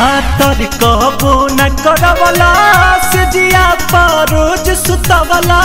हाथर कहबो न करवला से जिया परोज सुतवला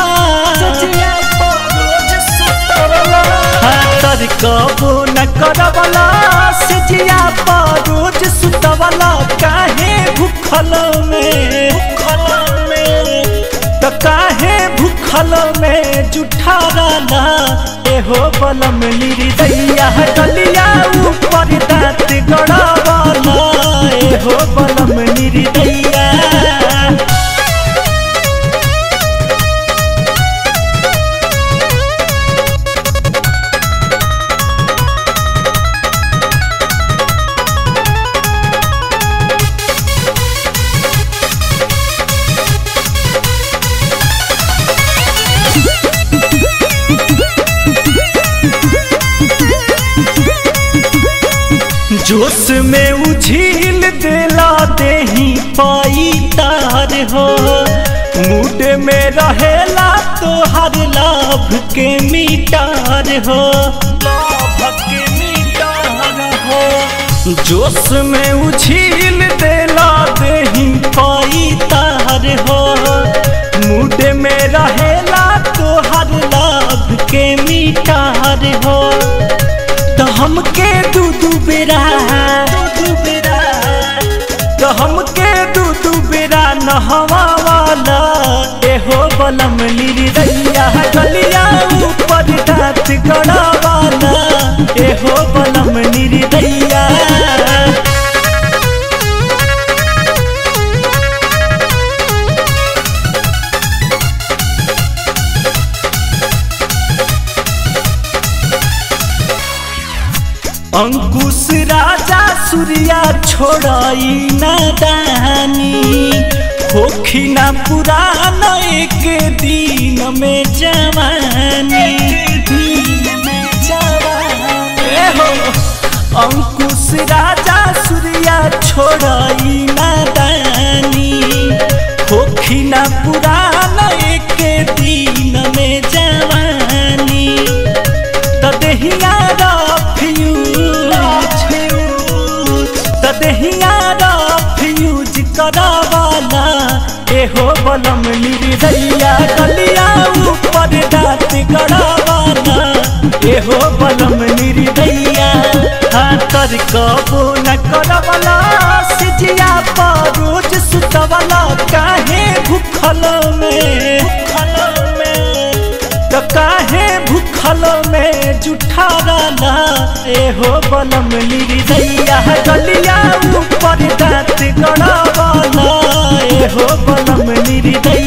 हाथर कहबो न करवला से जिया परोज सुतवला काहे भूखल में भूखल में त काहे भूखल में जुठारला एहो बलम लिरी दैया गलिया ऊपर दांत गड़ावला एहो बलम लिरी दैया जोश में उझिल देला देही पाई तार हो मूड में रहेला तो हर लाभ के मीटार हो लाभ के मीटार हो जोश में उझिल देला देही पाई तार हो मूड में रहेला तो हर लाभ के मीटार हो तो हमके दू दू बेरा दू बेरा तो हमके दू दू बेरा नहवा वाला एहो बलम लिरी दैया गलिया ऊपर दांत गड़ा वाला एहो बलम लिरी दैया अंकुश राजा सूर्या छोड़ाई न दानी होखी न पुरान एक दिन में जवानी ए हो अंकुश राजा सूर्या छोड़ाई न दानी होखी न पुरान एक दिन में जवानी त देहिया तदहिया फ्यूज करावाला एहो बलम लिरी दैया गलिया ऊपर दांत गड़ावाला एहो बलम लिरी दैया हाथर कबो न करवला सिजिया परोज सुतवला काहे भूखल में भूखल में तो काहे भूखल में जुठारला एहो बलम लिरी दैया गलिया ऊपर दांत गड़ावला एहो बलम लिरी दैया